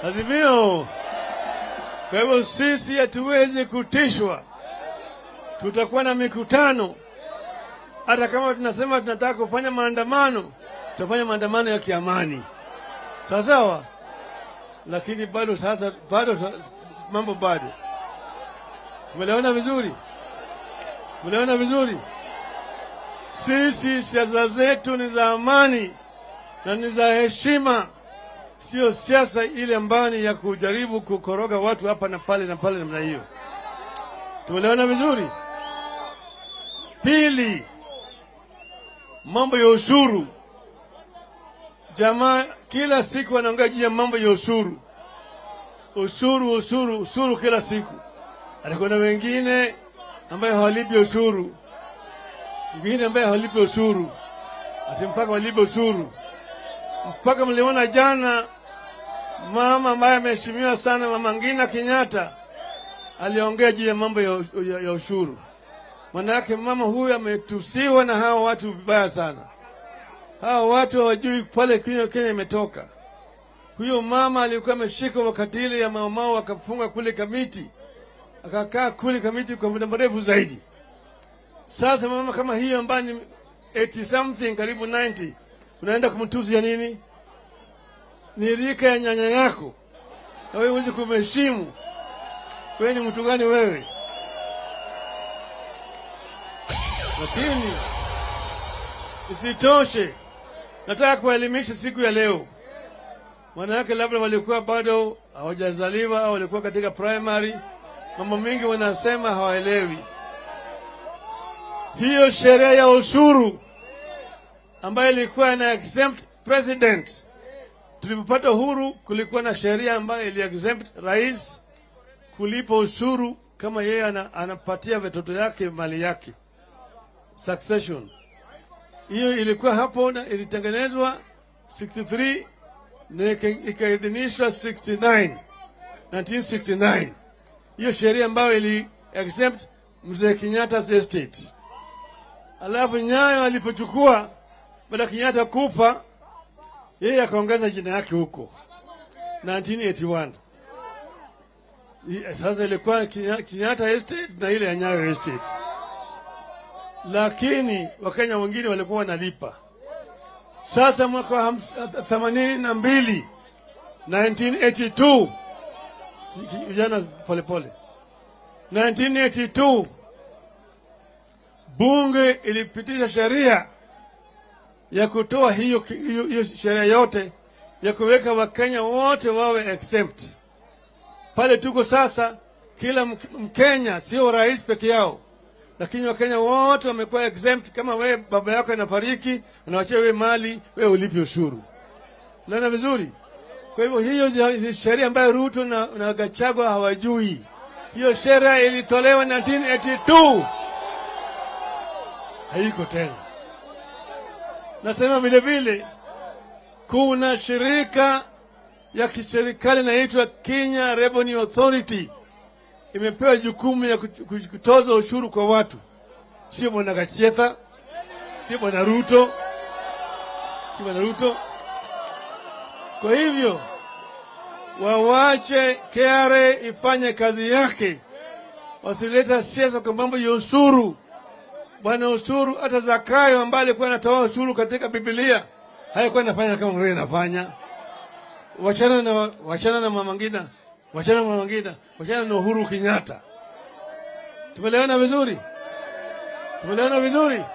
Azimio. Kwa hivyo sisi hatuwezi kutishwa, tutakuwa na mikutano. Hata kama tunasema tunataka kufanya maandamano, tutafanya maandamano ya kiamani, sawa sawa, lakini bado sasa, bado mambo bado. Umeelewana vizuri? Umeelewana vizuri? Sisi siasa zetu ni za amani na ni za heshima, sio siasa ile ambayo ni ya kujaribu kukoroga watu hapa na pale na pale namna hiyo. Tumeelewana vizuri? Pili, mambo ya ushuru. Jamaa kila siku wanaongea juu ya mambo ya ushuru, ushuru, ushuru, ushuru kila siku. Alikuwa na wengine ambaye hawalipi ushuru, wengine ambaye hawalipi ushuru, ati mpaka walipe ushuru. Mpaka mliona jana mama ambaye ameheshimiwa sana, Mama Ngina Kenyatta aliongea juu ya mambo ya, ya, ya ushuru. Manake mama huyu ametusiwa na hawa watu vibaya sana. Hawa watu hawajui pale Kenya Kenya imetoka. Huyo mama alikuwa ameshikwa wakati ile ya maumau, akafunga kule Kamiti, akakaa kule Kamiti kwa muda mrefu zaidi. Sasa mama kama hiyo ambaye ni 80 something karibu 90 unaenda kumtusi ya nini? Ni rika ya nyanya yako, na wewe huwezi kumheshimu. Wewe ni mtu gani wewe? Lakini isitoshe, nataka kuwaelimisha siku ya leo. Wanawake labda walikuwa bado hawajazaliwa au walikuwa katika primary, mambo mengi wanasema hawaelewi. Hiyo sheria ya ushuru ambayo ilikuwa ina exempt president, tulipopata uhuru, kulikuwa na sheria ambayo ili exempt rais kulipa ushuru kama yeye ana, anapatia watoto yake mali yake succession. Hiyo ilikuwa hapo na ilitengenezwa 63 na ikaidhinishwa 69 1969. Hiyo sheria ambayo ili exempt mzee Kenyatta's estate. Alafu Nyayo alipochukua baada ya Kenyatta kufa, yeye akaongeza jina yake huko 1981. Sasa ilikuwa Kenyatta estate na ile ya Nyayo estate lakini Wakenya wengine walikuwa wanalipa. Sasa mwaka wa themanini na mbili 1982 vijana polepole, 1982 bunge ilipitisha sheria ya kutoa hiyo, hiyo, hiyo sheria yote ya kuweka Wakenya wote wawe exempt. Pale tuko sasa, kila Mkenya sio rais peke yao lakini Wakenya wote wamekuwa exempt. Kama wewe baba yako anafariki, anawachia wewe mali, wewe ulipe ushuru. Naona vizuri? Kwa hivyo hiyo sheria ambayo Ruto na, na Gachagua hawajui, hiyo sheria ilitolewa 1982 haiko tena. Nasema vile vile kuna shirika ya kiserikali inaitwa Kenya Revenue Authority imepewa jukumu ya kutoza ushuru kwa watu, sio bwana Gachetha, sio bwana Ruto, sio bwana Ruto. Kwa hivyo wawache KRA ifanye kazi yake, wasileta siasa kwa mambo ya ushuru. Bwana ushuru, hata Zakayo ambaye alikuwa anatoa ushuru katika Biblia haikuwa inafanya kama wewe inafanya. Wachana na, wachana na Mama Ngina wachana na Mama Ngina, wachana na Uhuru Kenyatta. Tumeelewana vizuri? Tumeelewana vizuri?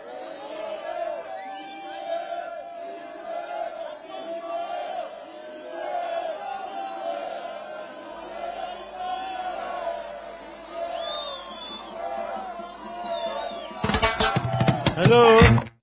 Hello.